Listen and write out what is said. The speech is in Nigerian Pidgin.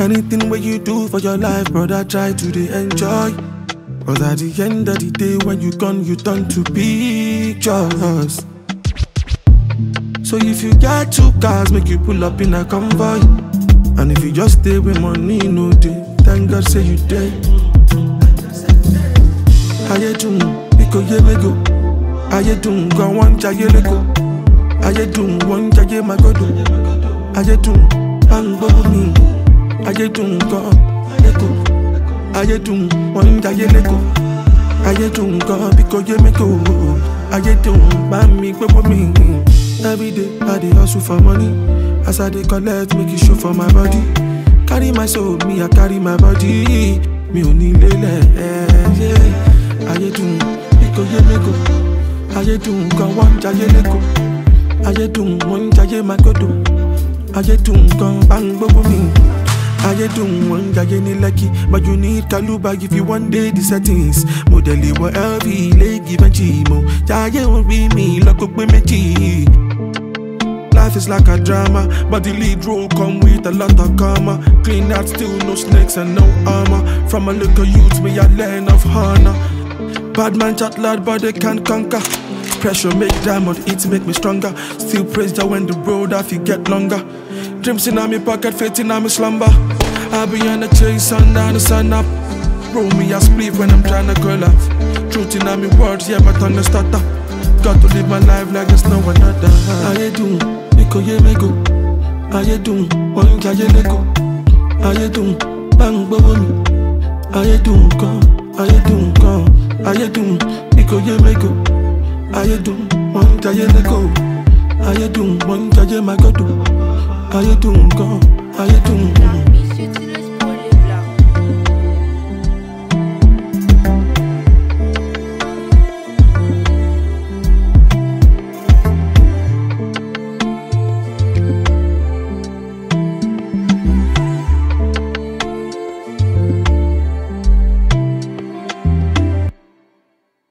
Anything where you do for your life, brother, try to dey enjoy. Cause at the end of the day, when you gone, you turn to pictures. So if you got two cars, make you pull up in a convoy. And if you just stay with money, no day, thank God say you dead. Ayé dùn, bíkò yé mego. Ayé dùn, gan wọ́n ń jayé lẹ́kọ̀ọ́. Ayé dùn, wọ́n ń jayé magodo. Ayé dùn, bá ń gbówó mi. Ayé dùn, gan lẹ́kọ̀ọ́. Ayé dùn, wọ́n ń jayé lẹ́kọ̀ọ́. Ayé dùn, gan bíkò yé mego. Ayé dùn, bá mi gbówó mi. Every day, I dey hustle for money. As I dey collect, make it show for my body. Carry my soul, me, I carry my body. Mi ò ní lélẹ̀, yeah. Ayé dùn, bíkò yé mego. Ayé dùn, gan wọ́n ń jayé lẹ́kọ̀ọ́. Ayé dùn, wọ́n ń jayé magodo. Ayé dùn, gan bá ń gbówó mi. Ayé dùn, wọ́n ń jayé ní Lekki. But you need Kaluba if you one day the settings. Mo dẹ̀ lè wọ LV, Lẹ́gì, Benji, mo. Jayé orí mi lọ́kọ̀ pé méjì. Life is like a drama, but the lead role come with a lot of karma. Clean out, still no snakes and no armor. From a little youth, me I learn of honor. Bad man chat loud, but they can't conquer. Pressure make diamond, it make me stronger. Still praise Jah when the road I feel get longer. Dreams in my pocket, faith in my slumber. I be on the chase, sun down the sun up. Roll me a split when I'm tryna curl up. Truth in my words, yeah, my tongue stutter. Got to live my life like there's no another. Ayé dùn, bíkò yé mego. Ayé dùn, wọ́n ń jayé lẹ́kọ̀ọ́. Ayé dùn, bá ń gbówó mi. Ayé dùn gan, ayé dùn gan. Ayé dùn, bíkò yé mego. Ayé dùn, wọ́n ń jayé lẹ́kọ̀ọ́. Ayé dùn, wọ́n ń jayé magodo. Ayé dùn gan, ayé dùn gan.